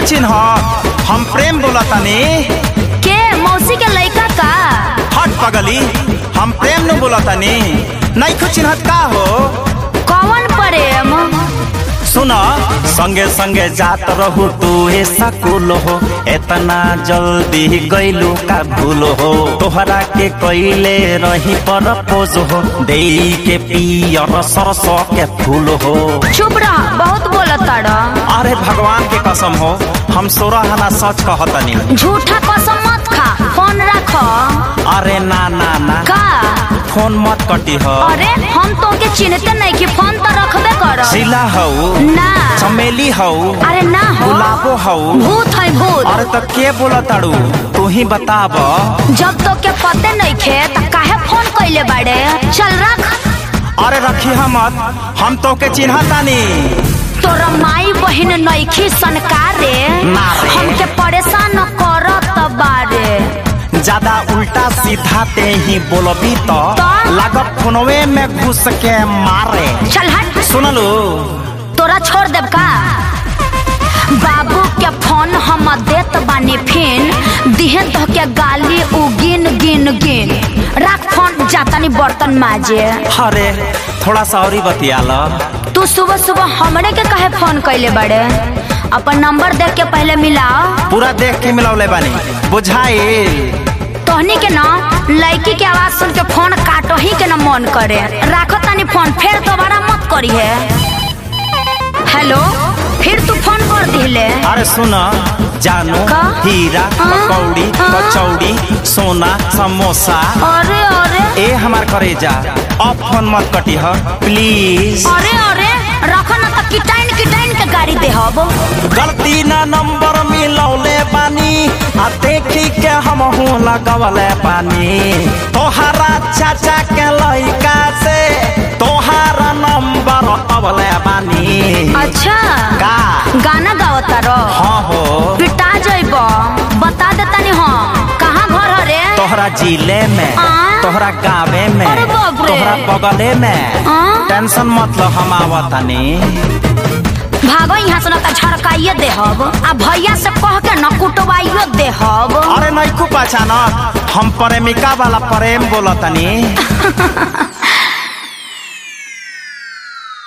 चिन्ह हम प्रेम बोलतानी के मौसी के लइका का हट पगली हम प्रेम न बोलतानी नहीं चिन्हत का हो कौन प्रेम सुन संगे संगे जात रहू तू ए सकुल हो इतना जल्दी गईलू का भूल हो तोहरा के कैले रही पर पोज हो दे के पियर सरस के फूल हो चुप रह बहुत बोलत ताड़ा अरे भगवान के कसम हो हम सोरह आना सच कहतनी झूठा कसम मत खा फोन रख अरे ना ना ना का फोन मत कटी हो अरे हम तो के चिन्हते नहीं कि फोन तो रखबे कर शिला हऊ ना चमेली हऊ अरे ना हो गुलाबो हऊ भूत है भूत अरे तो के बोला ताड़ू तू ही बताब जब तो के पते नहीं खे त काहे फोन कैले बाड़े चल रख अरे रखी हमत हम तो के चिन्हतानी तोरा माई बहिन नईखी सनकारे ना रे। हमके परेशान करत बारे ज्यादा उल्टा सीधा ते ही बोलबी तो तो? लागत फोनवे में घुस के मारे चल हट सुनलू तोरा छोड़ देब का बाबू के फोन हम देत बानी फिन दिहे तो के गाली उ गिन गिन गिन रख फोन जातानी बर्तन माजे अरे थोड़ा सा और ही बतिया लो तू सुबह सुबह हमरे के काहे फोन कैले बड़े अपन नंबर देख के पहले मिलाओ पूरा देख के मिलौले बानी बुझाइल तोहनी के ना लड़की के आवाज सुन के फोन काटो ही के ना मन करे राखो तानी फोन फिर दोबारा मत करी है हेलो फिर तू फोन कर दिले अरे सुन जानू का? हीरा हाँ? पकौड़ी हाँ? कचौड़ी सोना समोसा अरे अरे ए हमार करेजा अब फोन मत कटी ह प्लीज अरे अरे रखो ना तो किटाइन किटाइन के गाड़ी दे हब गलती ना नंबर मिलौले बानी आ देखी के हम हूँ लगवले बानी तोहरा चाचा के लइका से तोहरा नंबर अवले बानी अच्छा का गाना गावता रो हाँ हो पिटा जइब बता देतानी हम कहाँ घर हरे तोहरा जिले में आ? तोहरा गावे में अरे बाप रे। तोहरा बगले में आ? टेंशन मत लो हम आवतानी भागो यहाँ से ना तो झड़काइए दे हब आ भैया से कह के न कुटवाइयो दे हब अरे नहीं खूब पहचानत हम प्रेमिका वाला प्रेम बोलतनी